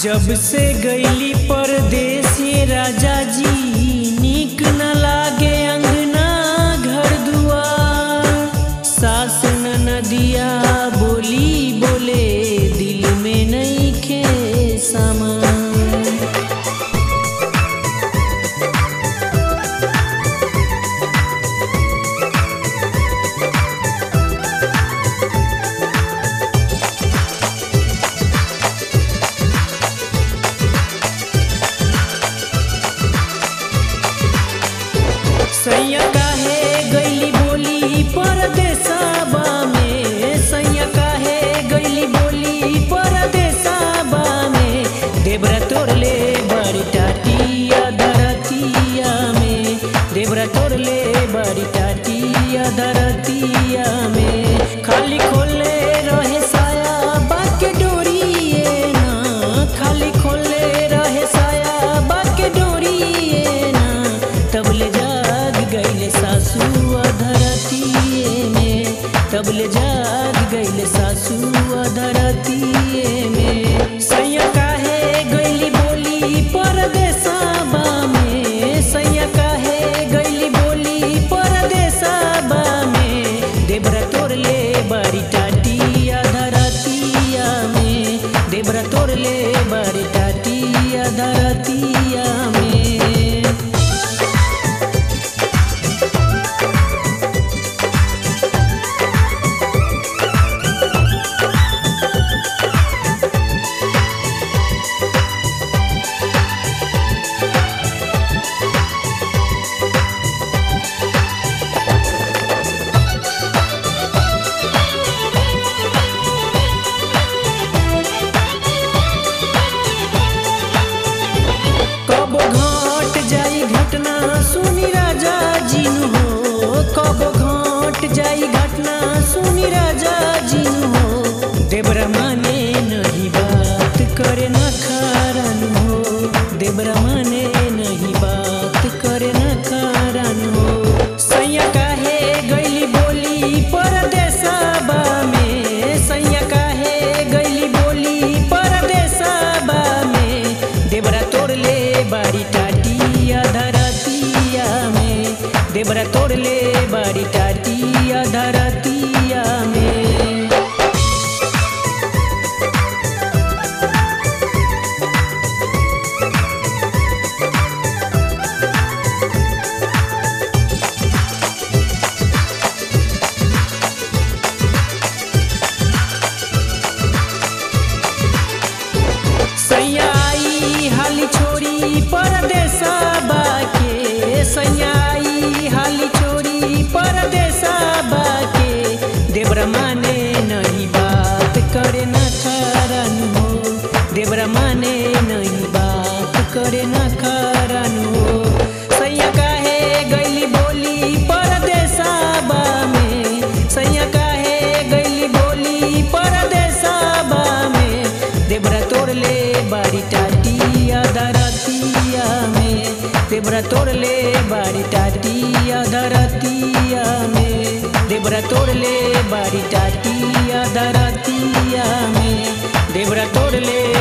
जब से गईली परदेस ये राजा जी नीक न लागे अंगना घर दुआर सास न नदिया बोली बोले दिल में नहीं खे सामान सैया काहे गईली बोली परदेसाबा में सैया काहे गईली बोली परदेसाबा में देवरा तोड़ले बड़ी टाटिया धरतिया में देवरा तोड़ले बड़ी टाटिया धरतिया में खाली खोले रहे साया बाके डोरिए ना खाली खोले रहे साया बाके डोरिए ना तबले जाग गईले सासू अधरतिए में तबले जाग गईले सासू अधरतिए में सैया काहे गईली बोली परदेसाबा में सैया काहे गईली बोली परदेसाबा में देवरा तोड़ले बड़ी टाटिया धरतिया में देवरा तोड़ले बड़ी टाटिया धरतिया में कब घाट जाई घटना सुनी राजा जिनु हो कब घाट जाई घटना सुनी राजा जिनु हो देवरा माने नहीं बात करे न कारण हो देवरा माने नहीं बात करे न कारण हो सैया काहे गईली बोली परदेसाबा में सैया काहे गईली बोली परदेसाबा में देवरा तोड़ले बाड़ी टाटिया धरतिया में देवरा तोड़ले बाड़ी टाटिया धरतिया में सैया आई हाली छोड़ी परदेसाबा के सैया आई हाली छोड़ी परदेसाबा के देवरा माने नहीं बात करे न कारण हो देवरा माने नहीं बात करे न कारण हो सैया काहे गईली बोली परदेसाबा में सैया काहे गईली बोली परदेसाबा में देवरा तोड़ले बाड़ी टाटिया धरतिया में देवरा तोड़ले बाड़ी टाटिया धरतिया में देवरा तोड़ले बाड़ी टाटिया धरतिया में देवरा तोड़ले